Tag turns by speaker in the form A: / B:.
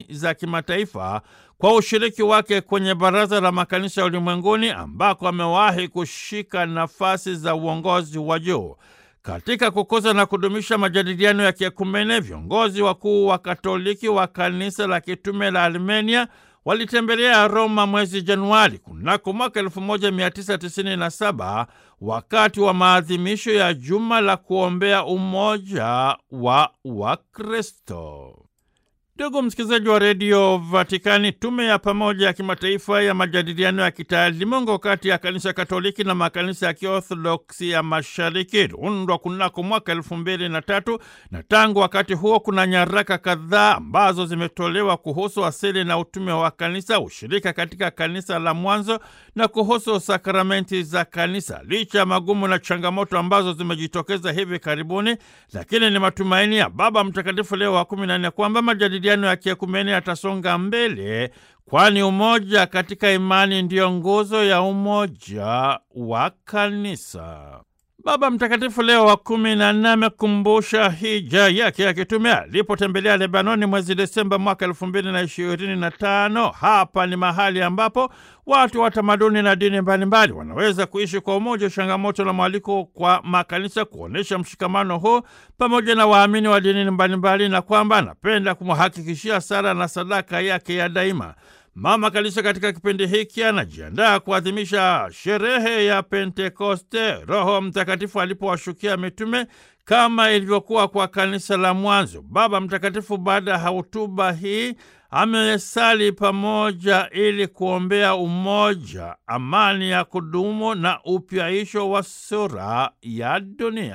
A: za kimataifa kwa ushiriki wake kwenye Baraza la Makanisa ya Ulimwenguni ambako amewahi kushika nafasi za uongozi wa juu. Katika kukuza na kudumisha majadiliano ya kiekumene, viongozi wakuu wa Katoliki wa Kanisa la Kitume la Armenia walitembelea Roma mwezi Januari kunako mwaka 1997 wakati wa maadhimisho ya Juma la kuombea umoja wa Wakristo. Ndugu msikilizaji wa redio Vatikani, tume ya pamoja ya kimataifa ya majadiliano ya kitaalimungu kati ya kanisa Katoliki na makanisa ya kiorthodoksi ya mashariki iliundwa kunako mwaka elfu mbili na tatu na tangu wakati huo kuna nyaraka kadhaa ambazo zimetolewa kuhusu asili na utume wa kanisa, ushirika katika kanisa la mwanzo na kuhusu sakramenti za kanisa. Licha ya magumu na changamoto ambazo zimejitokeza hivi karibuni, lakini ni matumaini ya Baba Mtakatifu Leo wa kumi na nne kwamba majadiliano ya kiekumeni yatasonga mbele, kwani umoja katika imani ndiyo nguzo ya umoja wa kanisa. Baba Mtakatifu Leo wa kumi na nne amekumbusha hija yake ya kitume alipotembelea Lebanoni mwezi Desemba mwaka elfu mbili na ishirini na tano. Hapa ni mahali ambapo watu wa tamaduni na dini mbalimbali wanaweza kuishi kwa umoja, changamoto na mwaliko kwa makanisa kuonyesha mshikamano huu pamoja na waamini wa dini mbalimbali, na kwamba anapenda kumhakikishia sala na sadaka yake ya daima. Mama Kanisa katika kipindi hiki anajiandaa kuadhimisha sherehe ya Pentekoste, Roho Mtakatifu alipowashukia mitume kama ilivyokuwa kwa kanisa la mwanzo. Baba Mtakatifu baada ya hotuba hii amesali pamoja ili kuombea umoja, amani ya kudumu na upyaisho wa sura ya dunia.